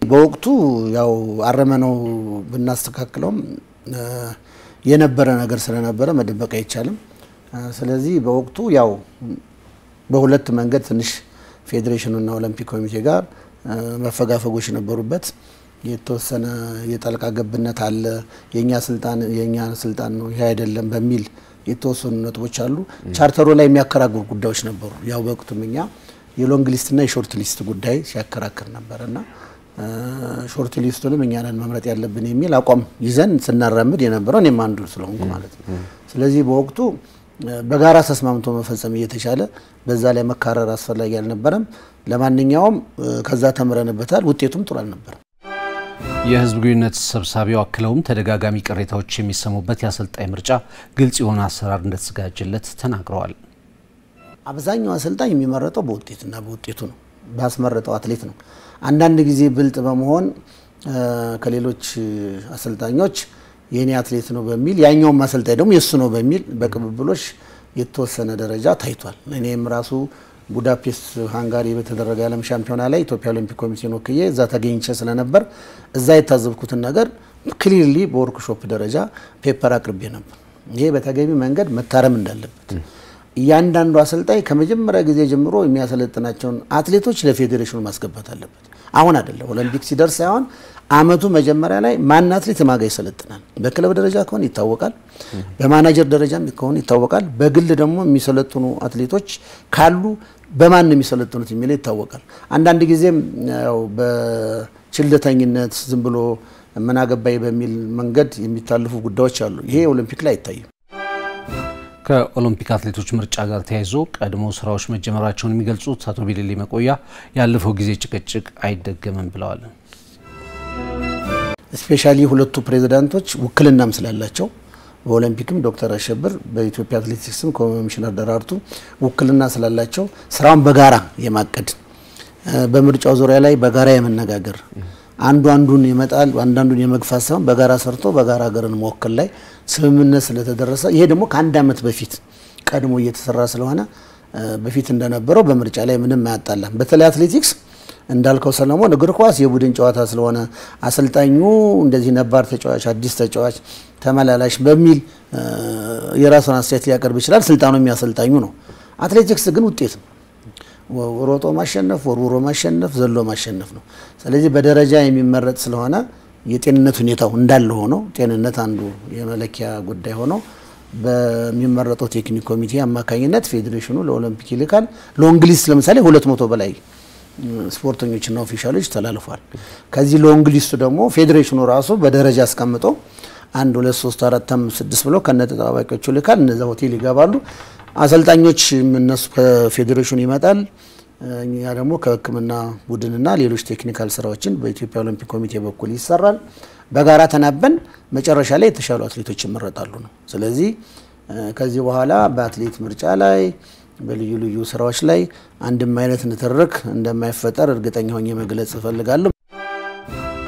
በወቅቱ ያው አረመነው ብናስተካክለውም የነበረ ነገር ስለነበረ መደበቅ አይቻልም። ስለዚህ በወቅቱ ያው በሁለት መንገድ ትንሽ ፌዴሬሽኑና ኦሎምፒክ ኮሚቴ ጋር መፈጋፈጎች ነበሩበት። የተወሰነ የጣልቃ ገብነት አለ፣ የኛ ስልጣን የኛ ስልጣን ነው ይሄ አይደለም በሚል የተወሰኑ ነጥቦች አሉ። ቻርተሩ ላይ የሚያከራክሩ ጉዳዮች ነበሩ። ያው በወቅቱም እኛ የሎንግ ሊስትና የሾርት ሊስት ጉዳይ ሲያከራክር ነበር እና ሾርት ሊስቱንም እኛ ነን መምረጥ ያለብን የሚል አቋም ይዘን ስናራምድ የነበረው እኔም አንዱ ስለሆንኩ ማለት ነው። ስለዚህ በወቅቱ በጋራ ተስማምቶ መፈጸም እየተቻለ በዛ ላይ መካረር አስፈላጊ አልነበረም። ለማንኛውም ከዛ ተምረንበታል። ውጤቱም ጥሩ አልነበረም። የህዝብ ግንኙነት ሰብሳቢው አክለውም ተደጋጋሚ ቅሬታዎች የሚሰሙበት የአሰልጣኝ ምርጫ ግልጽ የሆነ አሰራር እንደተዘጋጀለት ተናግረዋል። አብዛኛው አሰልጣኝ የሚመረጠው በውጤትና በውጤቱ ነው፣ ባስመረጠው አትሌት ነው። አንዳንድ ጊዜ ብልጥ በመሆን ከሌሎች አሰልጣኞች የእኔ አትሌት ነው በሚል ያኛውም አሰልጣኝ ደግሞ የእሱ ነው በሚል በቅብብሎች የተወሰነ ደረጃ ታይቷል። እኔም ራሱ ቡዳፔስት ሃንጋሪ በተደረገ የዓለም ሻምፒዮና ላይ ኢትዮጵያ ኦሎምፒክ ኮሚቴን ወክዬ እዛ ተገኝቼ ስለነበር እዛ የታዘብኩትን ነገር ክሊርሊ በወርክሾፕ ደረጃ ፔፐር አቅርቤ ነበር። ይሄ በተገቢ መንገድ መታረም እንዳለበት እያንዳንዱ አሰልጣኝ ከመጀመሪያ ጊዜ ጀምሮ የሚያሰለጥናቸውን አትሌቶች ለፌዴሬሽኑ ማስገባት አለበት። አሁን አይደለም ኦሎምፒክ ሲደርስ ሳይሆን አመቱ መጀመሪያ ላይ ማን አትሌት ማጋ ይሰለጥናል። በክለብ ደረጃ ከሆነ ይታወቃል፣ በማናጀር ደረጃም ከሆነ ይታወቃል። በግል ደግሞ የሚሰለጥኑ አትሌቶች ካሉ በማን ነው የሚሰለጥኑት የሚለው ይታወቃል። አንዳንድ ጊዜም ያው በችልተኝነት ዝም ብሎ ምናገባይ በሚል መንገድ የሚታለፉ ጉዳዮች አሉ። ይሄ ኦሎምፒክ ላይ አይታይም። ከኦሎምፒክ አትሌቶች ምርጫ ጋር ተያይዞ ቀድሞ ስራዎች መጀመራቸውን የሚገልጹት አቶ ቢሌሌ መቆያ ያለፈው ጊዜ ጭቅጭቅ አይደገምም ብለዋል። ስፔሻሊ ሁለቱ ፕሬዚዳንቶች ውክልናም ስላላቸው በኦሎምፒክም ዶክተር አሸብር በኢትዮጵያ አትሌቲክስም ኮሚሽነር ደራርቱ ውክልና ስላላቸው ስራውን በጋራ የማቀድ በምርጫው ዙሪያ ላይ በጋራ የመነጋገር አንዱ አንዱን ይመጣል አንዳንዱን የመግፋት ሳይሆን በጋራ ሰርቶ በጋራ ሀገርን መወከል ላይ ስምምነት ስለተደረሰ ይሄ ደግሞ ከአንድ ዓመት በፊት ቀድሞ እየተሰራ ስለሆነ በፊት እንደነበረው በምርጫ ላይ ምንም አያጣላም። በተለይ አትሌቲክስ እንዳልከው ሰለሞን እግር ኳስ የቡድን ጨዋታ ስለሆነ አሰልጣኙ እንደዚህ ነባር ተጫዋች፣ አዲስ ተጫዋች፣ ተመላላሽ በሚል የራሱን አስተያየት ሊያቀርብ ይችላል። ስልጣኑ የሚያሰልጣኙ ነው። አትሌቲክስ ግን ውጤት ነው። ሮጦ ማሸነፍ፣ ወርውሮ ማሸነፍ፣ ዘሎ ማሸነፍ ነው። ስለዚህ በደረጃ የሚመረጥ ስለሆነ የጤንነት ሁኔታው እንዳለ ሆኖ ጤንነት አንዱ የመለኪያ ጉዳይ ሆኖ በሚመረጠው ቴክኒክ ኮሚቴ አማካኝነት ፌዴሬሽኑ ለኦሎምፒክ ይልካል። ሎንግ ሊስት ለምሳሌ ሁለት መቶ በላይ ስፖርተኞችና ኦፊሻሎች ተላልፏል። ከዚህ ሎንግ ሊስቱ ደግሞ ፌዴሬሽኑ ራሱ በደረጃ አስቀምጦ አንድ ሁለት ሶስት አራት አምስት ስድስት ብሎ ከነ ተጠባባቂዎቹ ይልካል። እነዛ ሆቴል ይገባሉ። አሰልጣኞች እነሱ ከፌዴሬሽኑ ይመጣል። እኛ ደግሞ ከሕክምና ቡድንና ሌሎች ቴክኒካል ስራዎችን በኢትዮጵያ ኦሎምፒክ ኮሚቴ በኩል ይሰራል። በጋራ ተናበን መጨረሻ ላይ የተሻሉ አትሌቶች ይመረጣሉ ነው። ስለዚህ ከዚህ በኋላ በአትሌት ምርጫ ላይ በልዩ ልዩ ስራዎች ላይ አንድም አይነት ንትርክ እንደማይፈጠር እርግጠኛ ሆኜ መግለጽ እፈልጋለሁ።